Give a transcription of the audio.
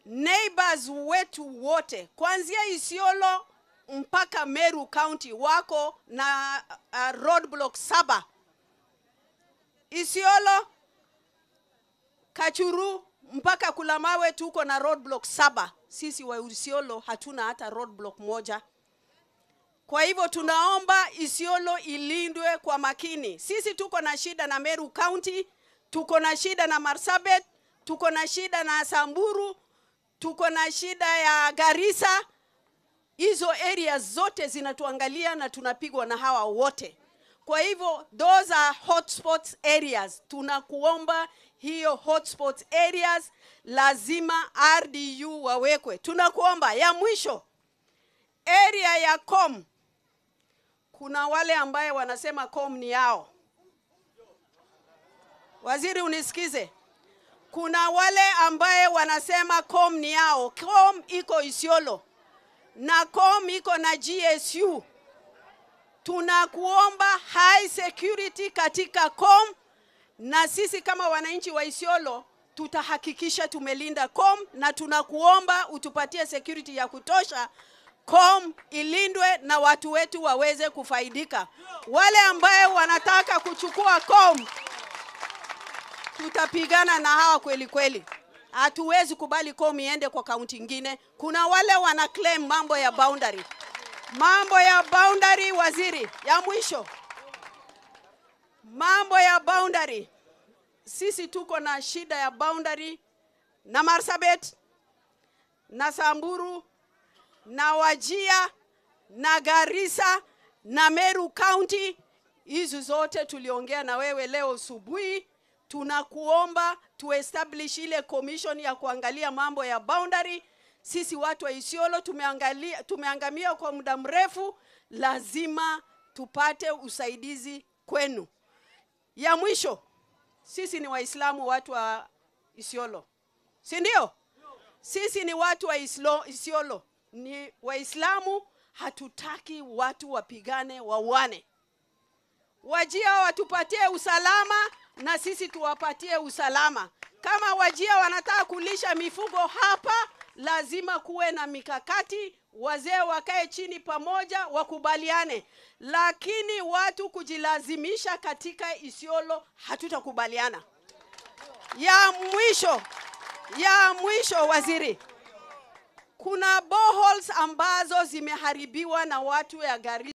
neighbors wetu wote kuanzia Isiolo mpaka Meru County wako na uh, roadblock saba. Isiolo, Kachuru mpaka Kulamawe tuko na roadblock saba. Sisi wa Isiolo hatuna hata roadblock moja. Kwa hivyo tunaomba Isiolo ilindwe kwa makini. Sisi tuko na shida na Meru County, tuko na shida na Marsabit, tuko na shida na Samburu, tuko na shida ya Garissa. Hizo areas zote zinatuangalia na tunapigwa na hawa wote. Kwa hivyo those are hotspots areas. Tunakuomba hiyo hotspot areas lazima RDU wawekwe. Tunakuomba ya mwisho area ya Com, kuna wale ambaye wanasema Com ni yao. Waziri, unisikize. Kuna wale ambaye wanasema Com ni yao. Com iko Isiolo na Com iko na GSU. Tunakuomba high security katika Com, na sisi kama wananchi wa Isiolo tutahakikisha tumelinda Com, na tunakuomba utupatie security ya kutosha Com ilindwe na watu wetu waweze kufaidika. Wale ambaye wanataka kuchukua Com, tutapigana na hawa kweli kweli. Hatuwezi kubali Com iende kwa kaunti ingine. Kuna wale wana claim mambo ya boundary, mambo ya boundary. Waziri, ya mwisho, mambo ya boundary. Sisi tuko na shida ya boundary na Marsabit na Samburu na Wajia na Garissa na Meru County. Hizi zote tuliongea na wewe leo asubuhi. Tunakuomba tuestablish ile commission ya kuangalia mambo ya boundary. Sisi watu wa Isiolo tumeangalia, tumeangamia kwa muda mrefu, lazima tupate usaidizi kwenu. Ya mwisho, sisi ni Waislamu, watu wa Isiolo, si ndio? Sisi ni watu wa Islo, Isiolo ni Waislamu, hatutaki watu wapigane wauane. Wajia watupatie usalama na sisi tuwapatie usalama. Kama Wajia wanataka kulisha mifugo hapa, lazima kuwe na mikakati, wazee wakae chini pamoja, wakubaliane. Lakini watu kujilazimisha katika Isiolo, hatutakubaliana. Ya mwisho, ya mwisho, waziri, kuna boreholes ambazo zimeharibiwa na watu ya Garissa